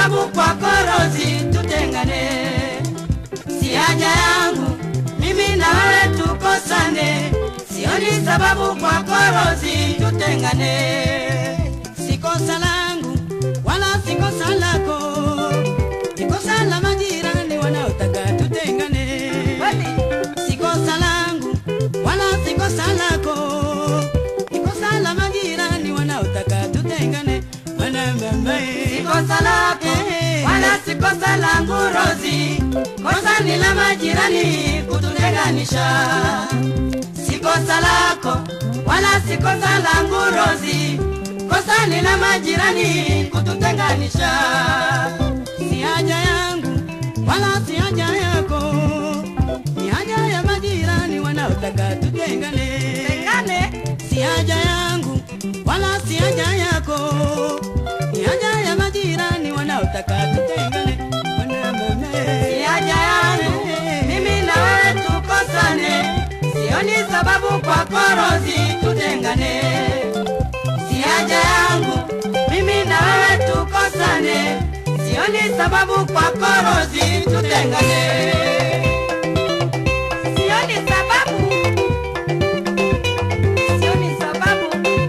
sababu kwako Rozi tutengane, si haja yangu mimi na wewe tukosane, sioni sababu kwako Rozi tutengane, si kosa langu wala si kosa lako, ni kosa la majirani wanaotaka tutengane, si kosa langu wala si kosa lako, ni kosa la majirani wanaotaka tutengane, mwana mama Si kosa lako wala si kosa langu Rozi, kosa ni la majirani kututenganisha. Si kosa lako wala si kosa langu Rozi, kosa ni la majirani kututenganisha. si haja yangu wala si haja yako, ni haja ya majirani wanaotaka tutengane. Tengane Si haja yangu wala si haja yako, ni haja ya majirani wanaotaka tutengane. Mwana mama, si haja yangu mimi na wewe tukosane, sioni sababu kwako Rozi tutengane. Si haja yangu mimi na wewe tukosane, sioni sababu kwako Rozi tutengane. Sioni sababu, sioni sababu.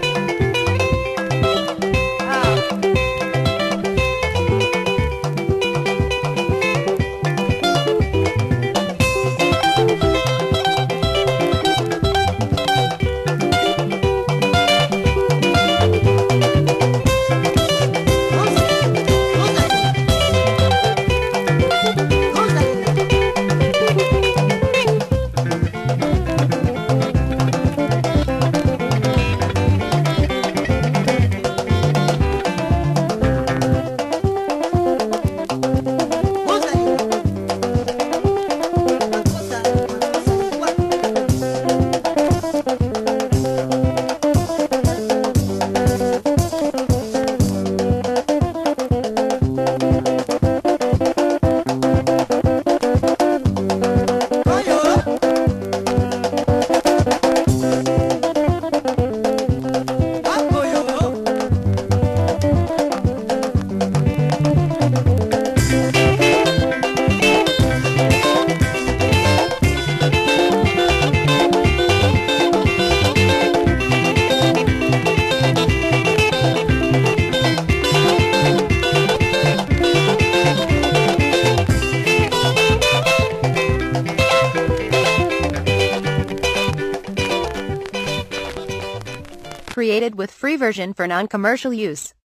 Ah. Created with free version for non-commercial use.